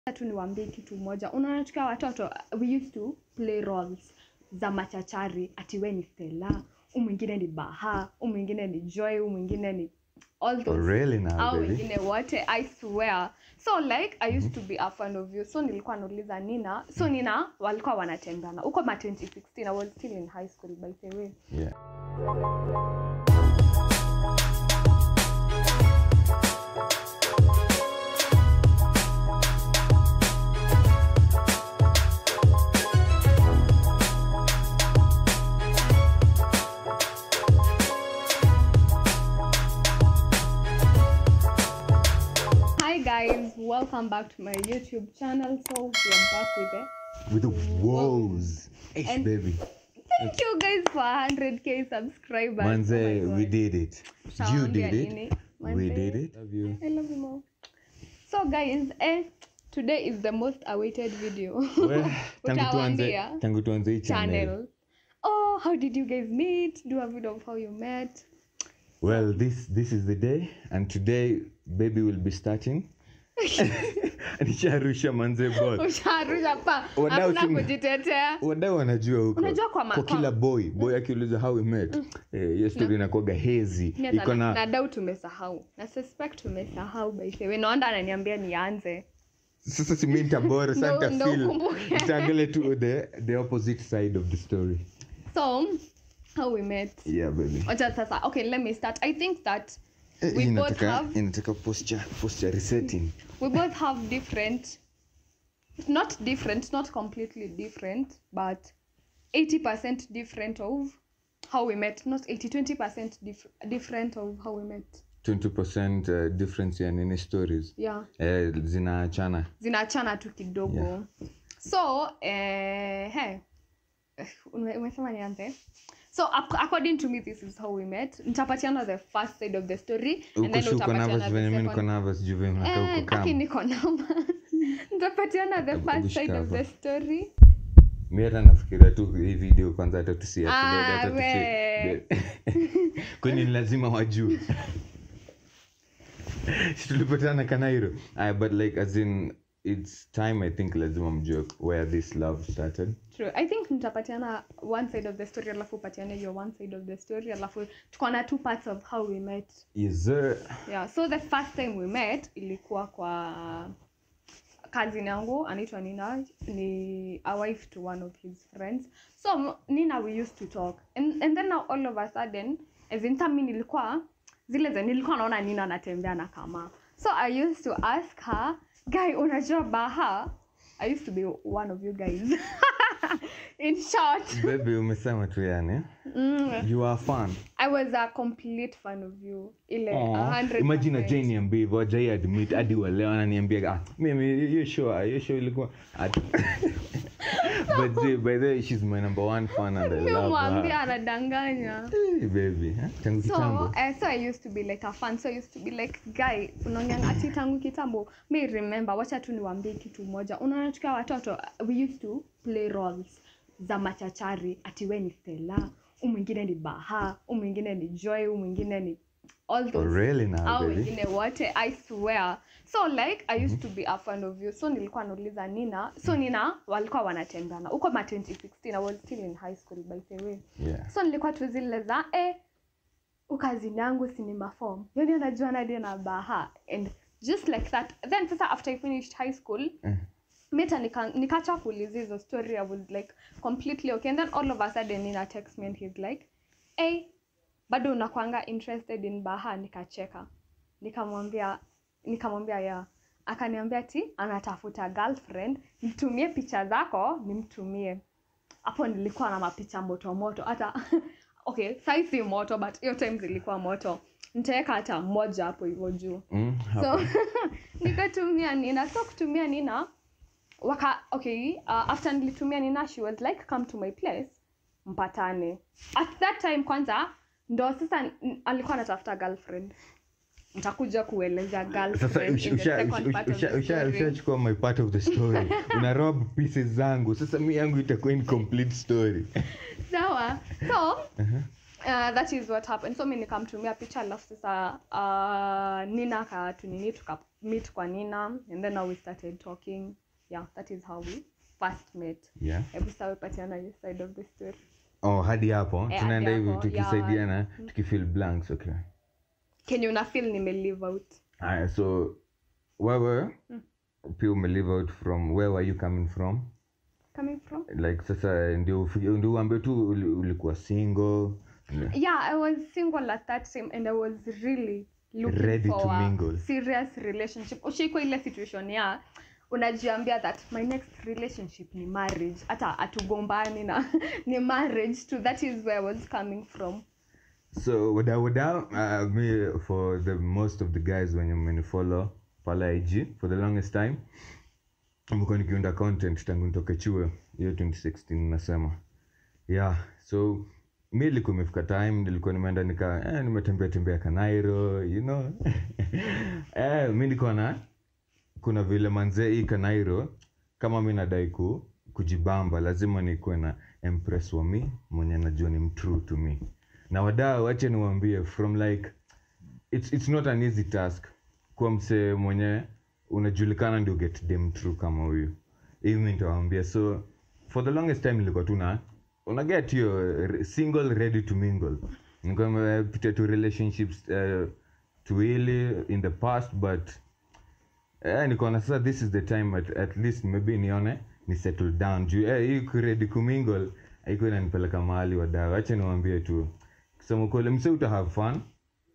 tu niwaambie kitu moja unaona tukiwa watoto we used to play roles za machachari ati we ni stela u mwingine ni baha u mwingine ni joy u mwingine ni all Oh, those really now, au baby? wengine wote i swear so like i used to be a fan of you so nilikuwa nauliza nina so nina walikuwa wanatembana huko ma 2016 i was still in high school by the way Yeah. hi guys welcome back to my youtube channel so we are back with it With the woes. Hey, And- baby. thank you guys for 100k subscribers Manze, Oh my we God. did it. You Shawaambia did nini? it. We Manze. did it. Love you. I love you more. So guys, eh, today is the most awaited video. Well, tangu tuanze Utawaambia tangu tuanze hii channel. channel. Oh, how did you guys meet? Do a video of how you met. Well, this this is the day and today baby will be starting. Nisharusha manze ball. Usharusha pa. Wadau Hakuna simu- kujitetea. wadau wanajua huko Unajua kwa ma- kwa kwa- kila boy boy akiuliza how we met eh, hiyo story inakuwaga hezi Mimi hata iko na, na na doubt tumesahau. Na suspect tumesahau by the way. Naona ananiambia nianze. sasa si mimi nitabora sasa Ndo- ndo nitafeel ukumbuke. nitaangalia tu the the opposite side of the story So, how we met. yeah baby Wacha sasa. Okay, let me start. I think that Eh, we hii both inataka have inataka posture posture resetting we both have different not different not completely different but 80% different of how we met not 80 20% dif- different of how we met 20% uh, difference ya nini stories yeah eh, zinaachana zinaachana tu kidogo Yeah. so eh, hey, ume- umesema nianze so ac- according to me this is how we met nitapatiana the first side of the story and huko then si uko utapatiana nervous the venye mi niko second nervous juu venye unakaa Eh, huko aki kama niko namba nitapatiana the Hebu first side of shikava. the story mi hata nafikiria tu hii video kwanza hata tusi Ah, we. kwani ni lazima wajue Si tulipatana kanairo Aya, but like as in it's time i think lazima mjue where this love started True. i think nitapatiana one side of the story alafu upatiane your one side of the story alafu tuko na two parts of how we met is there yeah so the first time we met ilikuwa kwa cousin yangu anaitwa nina ni a wife to one of his friends so m- nina we used to talk and, and then now all of a sudden as in time mi nilikuwa zile za nilikuwa naona nina anatembea na kama so i used to ask her guy unajua baha i used to be one of you guys in short baby umesema tu yani mm, you are fun i was a complete fan of you ile Aw, 100%. imagine ajai niambia hivyo ajai admit hadi waleo ananiambia ah, mimi hiyo show hiyo show ilikuwa at- but see, by the way she's my number one fan and I Mi love mwambia her anadanganya hey, baby eh? tangu kitambo so uh, so i used to be like a fan so i used to be like guy unaongea ati tangu kitambo me remember wacha tu niwaambie kitu moja unaona tukiwa watoto we used to play roles za machachari ati we ni stela u mwingine ni baha u mwingine ni joy u mwingine ni all oh, those really now au baby wengine wote i swear so like i used to be a fan of you so nilikuwa nauliza nina so nina walikuwa wanatembana huko ma 2016 i was still in high school by the way yeah so nilikuwa tu zile za eh, ukazini yangu sinema form yani anajua nadi na baha and just like that then sasa after i finished high school Eh. mita nika- nikacha kuuliza hizo story i was like completely okay and then all of a sudden nina text me and he's like hey, bado unakwanga interested in baha nikacheka nikamwambia nikamwambia ya akaniambia ti anatafuta girlfriend nitumie picha zako nimtumie hapo nilikuwa na mapicha moto moto hata okay sai si moto but hiyo time zilikuwa moto nitaweka hata mmoja hapo hivyo juu mm, so hapo. nikatumia nina so kutumia nina waka okay uh, after nilitumia nina she was like come to my place mpatane at that time kwanza ndo sasa n- alikuwa anatafuta girlfriend nitakuja kueleza sasa girlfriend usha- in the usha- second part of usha- the usha- story. ushachukua my part of the story una rob pieces zangu sasa mi yangu itakuwa incomplete story sawa so uh, that is what happened so mi nikamtumia picha alafu sasa uh, nina akatunini tuka meet kwa nina and then now we started talking yeah that is how we first met yeah hebu sawa patiana your side of the story oh hadi hapo Eh, tunaenda hadi hivi hapo, tukisaidiana tukifill blanks okay kenye una feel nime leave out Aya, so wewe pia umelive out from where were you coming from coming from like sasa ndio ufi- ndio uambie tu uli- ulikuwa single yeah i was single at that time and i was really looking Ready for to a mingle. serious relationship ushiko ile situation ya unajiambia that my next relationship ni marriage hata atugombani na ni marriage to that is where i was coming from so wada wada uh, me for the most of the guys when you follow pala ig for the longest time mekuwa nikiunda content tangu nitoke chuo hiyo 2016 nasema yeah so mi ilikuwa imefika time nilikuwa nimeenda nika eh, nimetembea tembea kanairo you know eh, mi niko na kuna vile manzee hii kanairo kama mi nadai ku kujibamba lazima nikuwe na empress wa mi mwenye najua ni mtrue to me na wadau wache niwambie from like it's, it's not an easy task kuwa msee mwenye unajulikana ndio get dem true kama huyu hivi mi nitawambia so for the longest time nilikuwa tu na una get hiyo re- single ready to mingle nilikuwa nimepitia tu relationships uh, tuwili in the past but eh, nikaona sasa this is the time at, at least maybe nione ni settle down juu eh, hii kuredi kumingle haiko inanipeleka mahali wadau acha niwambie tu kusema kweli mse uta have fun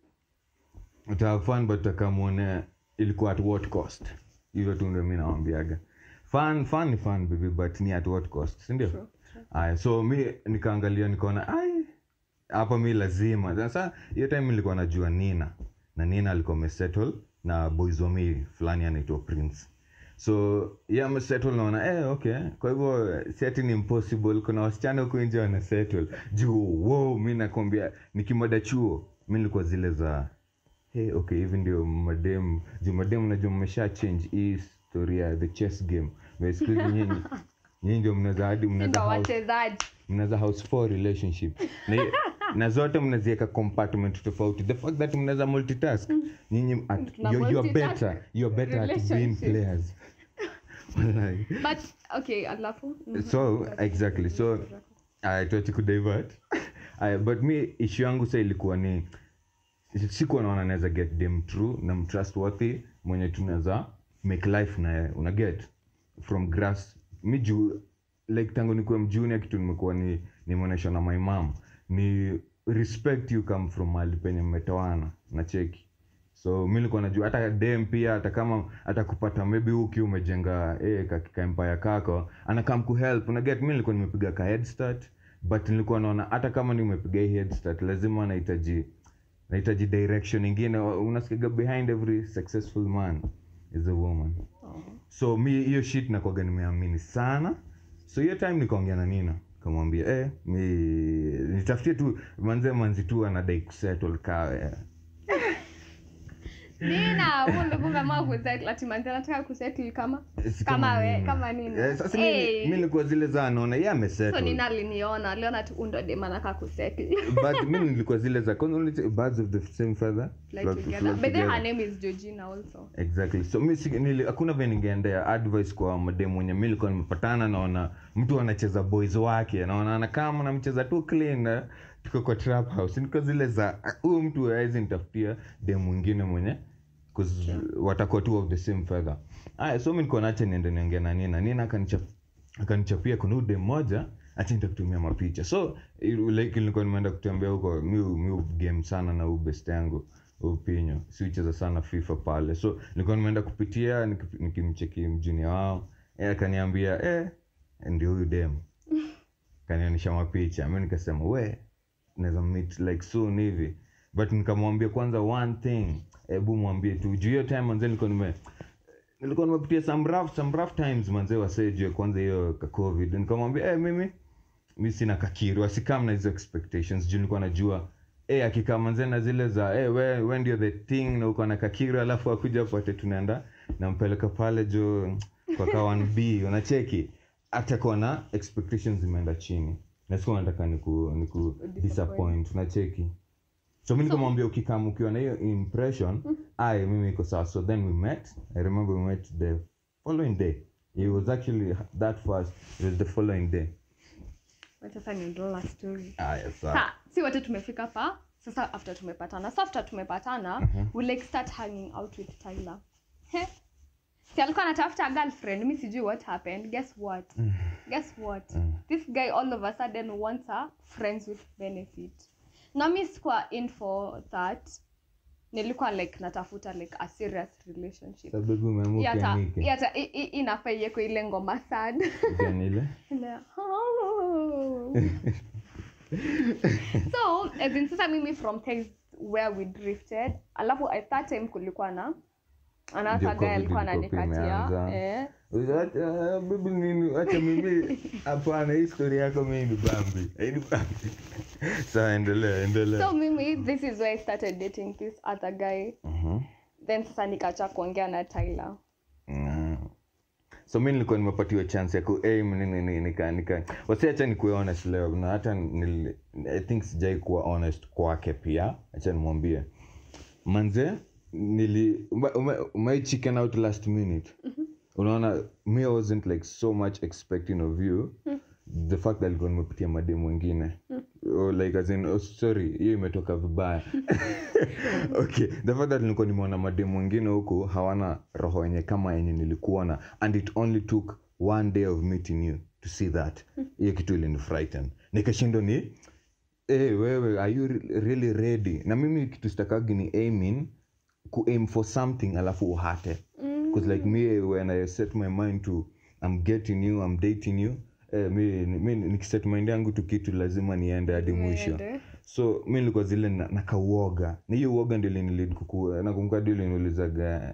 uta have fun but utakamwone ilikuwa at what cost hivyo tu ndio mi nawambiaga fun fun ni fun baby but ni at what cost sindio True, true. aya so mi nikaangalia nikaona ai hapa mi lazima sasa hiyo time nilikuwa najua nina na nina alikuwa amesettle na boys wa mi fulani anaitwa prince so ye amesettle naona eh, okay kwa hivyo siati ni impossible kuna wasichana huku nje wanasettle juu wow mi nakwambia nikimada chuo mi nilikuwa zile za hey, okay hivi ndio madem juu madem najua mmesha change hii story ya the chess game But siku hizi nyinyi nyinyi ndio mnaweza hadi Si mnaweza ndo house wachezaji mnaweza house four relationship na, na zote mnaziweka compartment tofauti the fact that mnaweza multitask nyinyi at, Tuna you're, you're multitask better you're better at being relationship. players Wallahi. but okay alafu Mhm. so exactly so tuachi kudivert Aya, but mi ishu yangu sa ilikuwa ni sikuwa naona naweza get them true na mtrustworthy mwenye tunaweza make life naye una get from grass mi juu like tangu nikuwe mjunior kitu nimekuwa ni nimeonyeshwa na my mom ni respect you come from mahali penye mmetoana na cheki so mi nilikuwa najua hata dem pia hata kama hata kupata maybe uki umejenga eh, kakika empire kako anakam kuhelp unaget mi nilikuwa nimepiga ka head start but nilikuwa naona hata kama nimepiga hii head start lazima nahitaji nahitaji direction ingine unasikiga behind every successful man is a woman Oh. so mi hiyo shit nakwaga nimeamini sana so hiyo time nikaongea na nina kamwambia eh, mi nitafutie tu manze manzi tu anadai kusettle kawe nina huo ndo kumeamua kusettle ati manzi anataka kusettle kama Si kama we Nina. kama nini Eh, sasa mi- hey. mi nilikuwa zile za naona ye so amesettle nina aliniona aliona tu undo dem anaka kusettle but mi nilikuwa zile za kwanza unaita birds of the same feather Fly flock- together. flock but then together. her name is georgina also exactly so mi si- nili- hakuna vile ningeendea advice kwa mademu mwenye mi nilikuwa nimepatana naona mtu anacheza boys wake naona anakama namcheza tu clean eh, tuko kwa trap house niko zile za ah, huyu mtu awezi nitafutia dem mwingine mwenye 'cause watakuwa tu of the same feather aya so mi niko nache niende niongea na nina nina akanichap akanichapia kuna ude mmoja acha nitakutumia mapicha so i- like nilikuwa nimeenda kutembea huko mi mi game sana na huu best yangu upinyo siucheza sana fifa pale so nilikuwa nimeenda kupitia niki- nikimcheki mjunia wao e, akaniambia eh, ndio huyu dem kanionyesha mapicha mi nikasema we naweza meet like soon hivi but nikamwambia kwanza one thing hebu mwambie tu juu hiyo time manze nilikuwa nime nilikuwa nimepitia some rough, some rough times manze wasejue kwanza hiyo ka covid nikamwambia eh mimi mi sina kakiru asikam na hizo expectations juu nilikuwa najua eh akikaa manze na zile za eh we, we ndio the thing na uko na kakiru alafu akuja pate tunaenda nampeleka pale jo kwa ka 1b unacheki atakuwa na expectations zimeenda chini na sikuwa nataka niku, niku disappoint unacheki so mi nikamwambia ukikam ukiwa na hiyo impression ai mimi iko sawa so then we met i remember we met the following day it was actually that fast it was the following day Wacha sasa niendelea story aya sawa Sa, si wote tumefika pa sasa after tumepatana so after tumepatana we like start hanging out with tyler He. si alikuwa anatafuta girlfriend mi sijui what happened guess what guess what this guy all of a sudden wants a friends with benefit na mi sikuwa in for that nilikuwa like natafuta like a serious relationship sababu umeamua Hii hata- hii ukianike hata hii- hii inafaa iwekwe ile ngoma sad ukianile Ile, "Oh." so as in sasa mimi from things where we drifted alafu at that time kulikuwa na Ndio another guy COVID alikuwa ilikuwa pia ananikatia imeanza. eh. Acha, bibi nini acha mimi hapana hii story yako mimi ni bambi Haini bambi sawa endelea endelea so mimi this is where i started dating this other guy Mhm. then sasa nikacha kuongea na tyler Mm. so mi nilikuwa nimepatiwa chance ya kuaim nini nini nika nika wasiacha nikuwe honest leo na hata nil, i think sijai kuwa honest kwake pia acha nimwambie manze nili ume- ume- umai chicken out last minute unaona me i wasn't like so much expecting of you the fact that alikuwa nimepitia mademu wengine oh, like as in, oh, sorry hiyo imetoka vibaya okay the fact that nilikuwa nimeona mademu wengine huku hawana roho yenye kama yenye nilikuwa na and it only took one day of meeting you to see that hiyo kitu ilinifrighten nikashindwa ni hey, wewe are you re- really ready na mimi kitu sitakagi ni aiming kuaim for something alafu uhate because like me when i set my mind to i'm getting you i'm dating you eh, mi, mi nikiset mind yangu tu kitu lazima niende hadi mwisho Niende. so mi nilikuwa zile na- nakauoga na hiyo uoga ndio linilid kukua nakumbuka ndio liniulizaga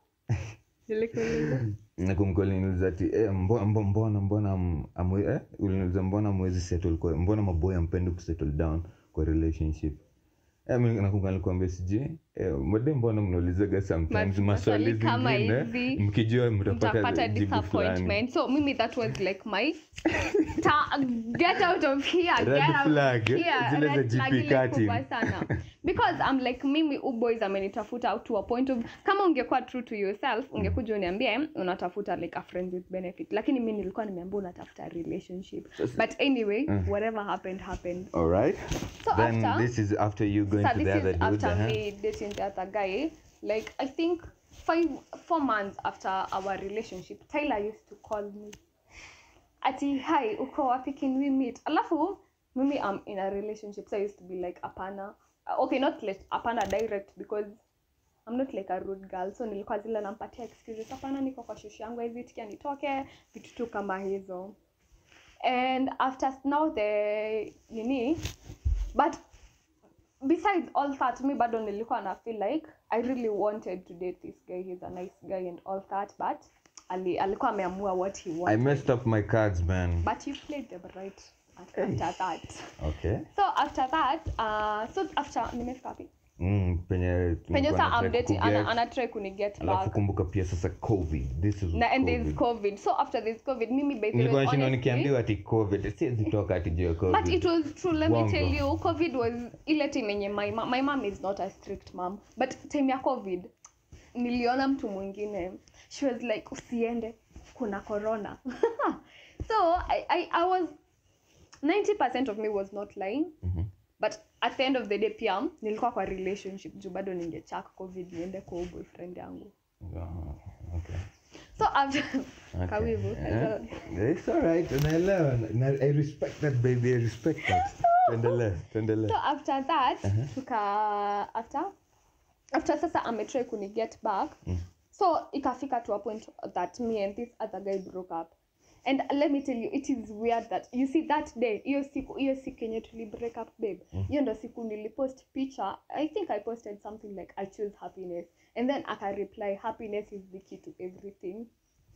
Nilikuuliza. nakumbuka uliniuliza ati eh, mbo- mbo- mbona mbona am- amwe- eh, uliniuliza mbona mwezi settle kwa mbona maboy ampendi kusettle down kwa relationship Eh, mi nakumbuka nilikwambia sijui eh, made mbona mnaulizaga sometimes Ma- maswali maswali kama zingine hivi, mkijua mtapata mtapata jibu fulani disappointment so mimi that was like my ta- get out of here Red get out flag, of eh? here. Zile za Red flag GP ile cutting. kubwa sana because i'm like mimi uboys amenitafuta out to a point of kama ungekuwa true to yourself ungekuja uniambie unatafuta like a friend with benefit lakini mi nilikuwa nimeambia unatafuta relationship but anyway whatever happened happened alright So then after- this is after you going so to this the is other dude after uh-huh. me dating the other guy like i think five four months after our relationship tyler used to call me ati hi uko wapi can we meet alafu mimi i'm in a relationship so i used to be like apana uh, okay not like apana direct because i'm not like a rude girl so nilikuwa zile nampatia excuses hapana niko kwa shushu yangu hivi tikia nitoke vitu tu kama hizo and after now the nini but besides all that mi bado nilikuwa na feel like i really wanted to date this guy he's a nice guy and all that but ali, alikuwa ameamua what he i wanted messed up my cards man but you played them right at- after that okay so after that uh, so after nimefika wapi mm, penye penye tulikuwa sa na I'm try dating kuget. ana, ana try kuniget alafu back kumbuka pia sasa covid this is na and there's COVID. covid so after this covid mimi by the way, nilikuwa nashindwa honestly, nikiambiwa ati covid siwezi toka ati juu ya covid but it was true let me Wongo. tell you covid was ile time yenye my, ma- my mom is not a strict mom but time ya covid niliona mtu mwingine she was like usiende kuna corona so I, I, i was 90 of me was not lying Mhm. but at the end of the day pia nilikuwa kwa relationship juu bado ningechak covid niende kwa huyu boyfriend yangu Ah, okay. so after Okay. kawivu Yeah. It's alright, unaelewa. Na- I respect that baby, I respect that. Tuendelee, tuendelee. so after that tuka after after sasa ametry kuniget back so ikafika to a point that me and this other guy broke up and let me tell you it is weird that you see that day hiyo siku hiyo siku yenye tuli break up babe hiyo ndo siku nilipost picture i think i posted something like i choose happiness and then aka reply happiness is the key to everything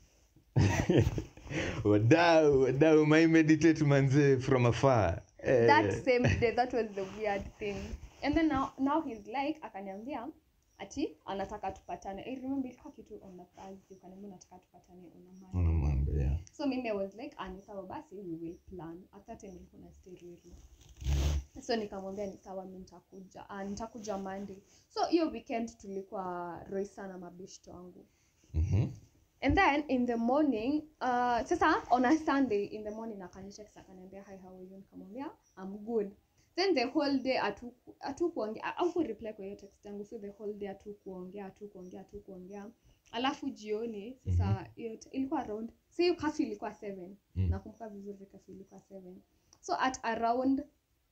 wadau wadau my meditate manze from afar Eh, that same day that was the weird thing and then now, now he's like akaniambia ati anataka tupatane i remember ilikuwa kitu on a thursday ukaniambia unataka tupatane on a monday una mambo, yeah. so mimi i was like ah, ni sawa basi we will plan at that time nilikuwa na stay Ruiru. so nikamwambia ni sawa mi nitakuja uh, nitakuja monday so hiyo weekend tulikuwa roisa na mabeshto wangu Mhm. and then in the morning uh, sasa on a sunday in the morning akanitext akaniambia hi how are you nikamwambia i'm good then the whole day atu- hatukuongea au reply kwa hiyo text yangu so the whole day hatukuongea hatukuongea hatukuongea alafu jioni sasa hiyo t- ilikuwa around so hiyo kafi ilikuwa 7 Mm. nakumbuka vizuri kafi ilikuwa 7 so at around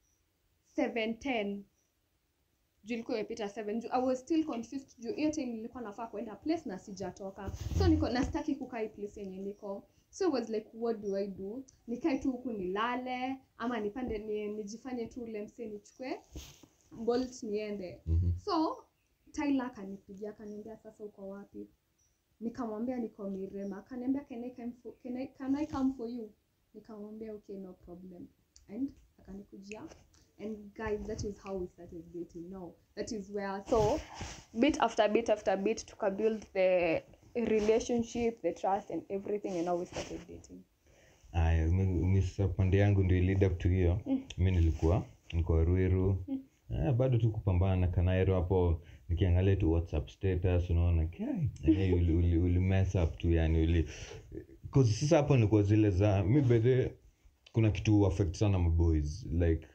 710 juu ilikuwa imepita 7 juu i was still confused juu hiyo time nilikuwa nafaa kwenda place na sijatoka so niko nastaki kukaa hii place yenye niko so it was like what do i do nikae tu huku nilale ama nipande ni, nijifanye tu ule mse nichukue bolt niende Mhm. so tyler akanipigia akaniambia sasa uko wapi nikamwambia niko mirema akaniambia can I come for, can I, can I come for you nikamwambia okay no problem and akanikujia and guys that is how we started dating now that is where so bit after bit after bit tukabuild the relationship the trust and everything and now we started dating aya mi- mi sasa pande yangu ndio lead up to hiyo mi nilikuwa nilikuwa ruiru Eh, bado tu kupambana na kanairo hapo nikiangalia tu whatsapp status unaona kai eh, uli, uli, uli mess up tu yani uli 'cause sasa hapo nilikuwa zile za mi bedhe kuna kitu affect sana maboys like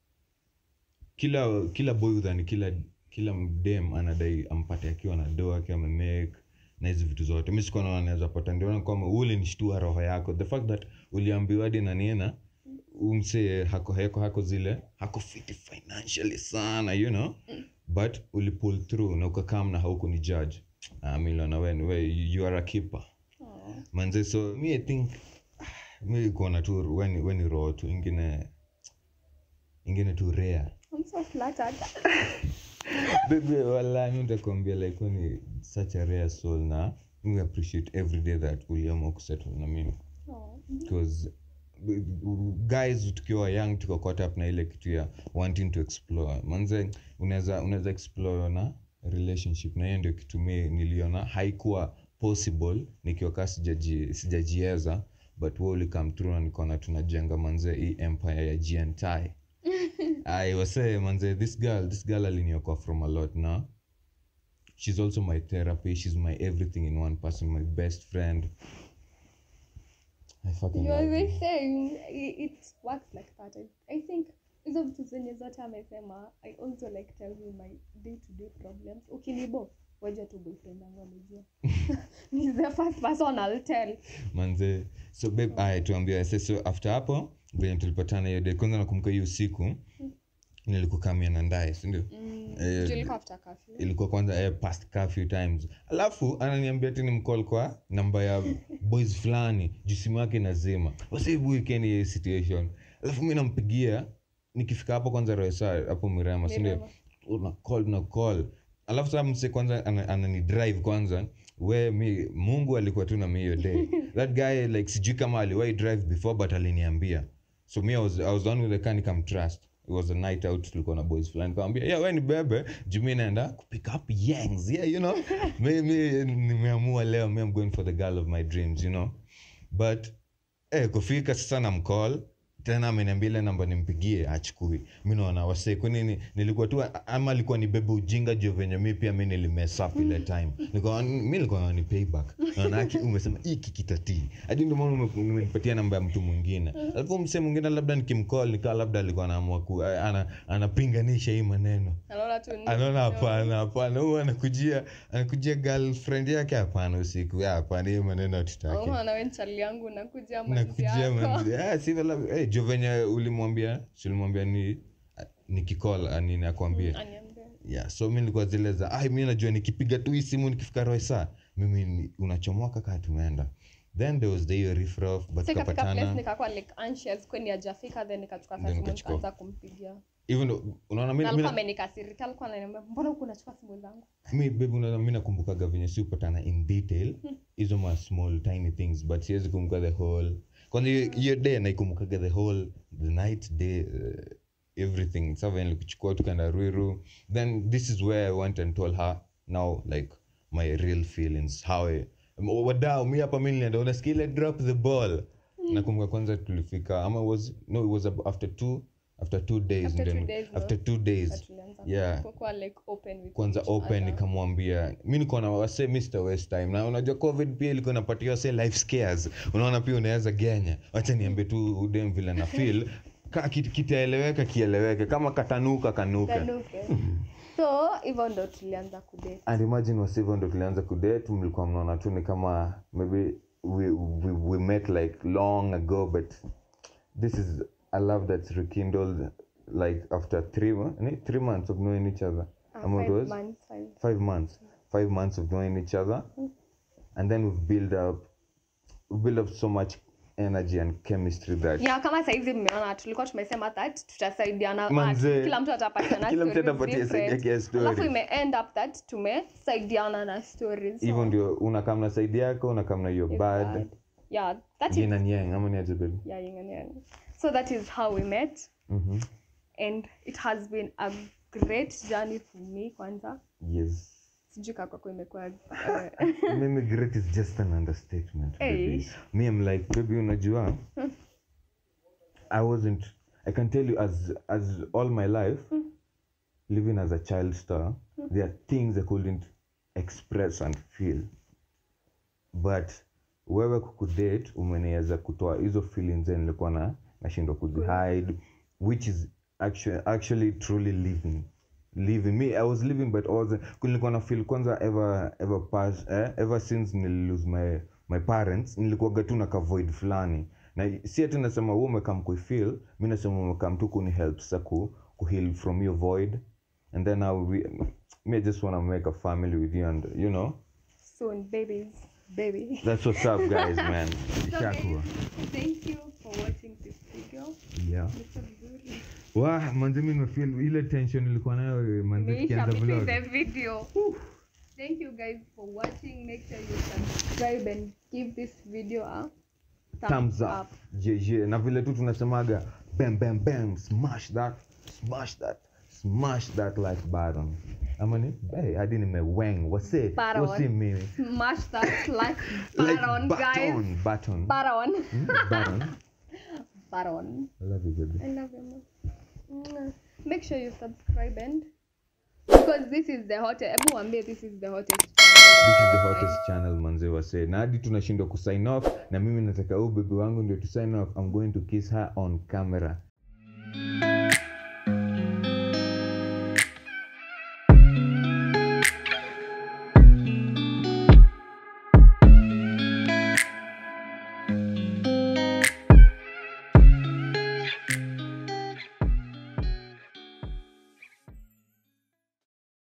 kila kila boy udhani kila kila mdem anadai ampate akiwa na doa akiwa amemake na hizi vitu zote mi sikuwa naona naweza pata ndio naona kwamba ule nishtua roho yako the fact that uliambiwa hadi na nina umse hako hako hako zile hako fiti financially sana you know but ulipull through na ukakam na hauku ni judge ah, mi niliona we, we you are a keeper manze so mi i think ah, mi kuona tu weni weni roho tu ingine ingine tu rare i'm so flattered baby wala mi nitakwambia like when such a rare soul na we appreciate every day that uliamua kusettle na mimi oh. because guys tukiwa young tuko caught up na ile kitu ya wanting to explore manze unaweza unaweza explore na relationship na hiyo ndio kitu mi niliona haikuwa possible nikiwa kaa sijaji- sijajieza but we ulikam through na nikaona tunajenga manze hii empire ya gnti i was say manze this girl this girl aliniokoa from a lot na she's also my therapy she's my everything in one person my best friend I fucking you love always you. saying i- it works like that I, i think hizo vitu zenye zote amesema i also like tell you my day to day problems ukinibo waja tu boyfriend wangu amejua He's the first person I'll tell manze so babe aya tuambia sasa so after hapo venye tulipatana hiyo day kwanza nakumbuka hiyo usiku nilikukamia na ndaye sindio mm, Eh, juu ilikuwa after curfew ilikuwa kwanza eh, past curfew times alafu ananiambia tini mcall kwa namba ya boys fulani juu simu yake nazima wasibu weekend ya hii situation alafu mi nampigia nikifika hapo kwanza roesa hapo mirema sindio Mirema. una call na call alafu saa mse kwanza ana- anani drive kwanza we mi mungu alikuwa tu na mi hiyo day that guy like sijui kama aliwai drive before but aliniambia so me I was, I was on with the car nikamtrust it was a night out tulikuwa na boys fulani nikamwambia yeah we ni bebe juu mi naenda kupick up yangs yeah you know mi, mi nimeamua leo mi I'm going for the girl of my dreams you know but eh, kufika sasa na mcall tena ameniambia ile namba nimpigie achukui mi naona wase kwanini nilikuwa tu ama alikuwa ni bebe ujinga juu venye mi pia mi nilimesap ile time Nikawa- mi nilikuwa ni payback naonaki umesema hiki kitatii hadi ndio maana ume- umenipatia namba ya mtu mwingine alafu msee mwingine labda nikimcall nikaa labda alikuwa anaamua ku ana, anapinganisha hii maneno anaona tu ni- anaona hapana hapana huu anakujia anakujia girlfriend yake hapana usiku "Ya, hapana hii maneno hatutaki Oh, na we nchali yangu nakuja manzi nakujia yako. manzi ah, si vela eh, jo venye ulimwambia si ulimwambia ni nikicall anini akwambie Aniambie. yeah so mi nilikuwa zile za ai mi najua nikipiga tu hii simu nikifika roisa mimi ni- unachomoka kaa tumeenda then there was the hiyo riffraff but So ikafika place tukapatana nikakuwa like anxious kweni ajafika then nikachukua Then saa simu ukachukua. nikaanza kumpigia even though unaona mi- na mi alikuwa na- amenikasirika alikuwa ananiambia mbona huku unachukua simu zangu mi babe unaona mi nakumbukaga venye si upatana in detail hizo ma small tiny things but siwezi kumbuka the whole kwanza hiyo- hiyo day naikumbukaga the whole the night day uh, everything sa venye nilikuchukua tukaenda ruiru then this is where i went and told her now like my real feelings how I, wadao mi hapa mi nilienda unasikia ile drop the ball nakumbuka kwanza tulifika ama was no it was ab- after two after two days After two then- days, no. after two days But tulianza yeah. kukuwa like open with kwanza each open other. nikamwambia mi niko na wase mr west time na unajua covid pia ilikuwa inapatia wase life scares unaona pia unaweza genya wacha niambie tu udem vile na feel ka kit- kitaeleweka kieleweke kama katanuka kanuka Kanuke. so hivyo ndo tulianza kudate and imagine wasivyo ndo tulianza kudate mlikuwa mnaona tu ni kama maybe we, we, we met like long ago but this is a love that's rekindled like after three, mo- ni- three months of knowing each other Uh, Ama it five was? months, five. five months five months of knowing each other and then we've built up we built up so much energy and chemistry that yeah kama saizi mmeona tulikuwa tumesema that tutasaidiana Manze. ah, kila mtu atapatiana Kila mtu stories atapatia side different. yake ya story. alafu ime end up that tumesaidiana na stories so, hivyo ndio unakam na side yako unakam na your it's bad bad. yeah that is yin and yang ama ni aje baby yeah yin and yang so that is how we met Mhm. and it has been a great journey for me kwanza yes sijui kaa kwako imekuwa eh, mimi great is just an understatement baby. Hey. me i'm like baby unajua i wasn't i can tell you as as all my life living as a child star there are things i couldn't express and feel but wewe kukudate umeniweza kutoa hizo feelings zenye nilikuwa na nashindwa kuzihide which is actually, actually truly living living me i was living but also nilikuwa na feel kwanza ever ever pass eh, ever since nililose my my parents nilikuwaga tu na kavoid fulani na si ati nasema wewe umekam kuifeel mi nasema umekam tu kuni help sa ku, kuheal from your void and then now we, me I just want to make a family with you and you know soon babies baby that's what's up guys man So guys, Ishakuwa. thank you for watching this video yeah Mr. Vizuri. Wah, manze mi nimefeel ile tension ilikuwa nayo manze Imeisha tukianza between vlog the video thank you guys for watching make sure you subscribe and give this video a thumbs up je je na vile tu tunasemaga bam bam bam smash that smash that smash that like button ama ni hey, hadi nimeweng wase Button. wasi mimi smash that like like button guys button button button Mm, button button I love you baby I love you man. Mwah. make sure you subscribe and because this is the hottest ebu wambie this is the hottest this is the channel. hottest channel manze wase na hadi tunashindwa kusign off na mimi nataka huu bebi wangu ndio to sign off i'm going to kiss her on camera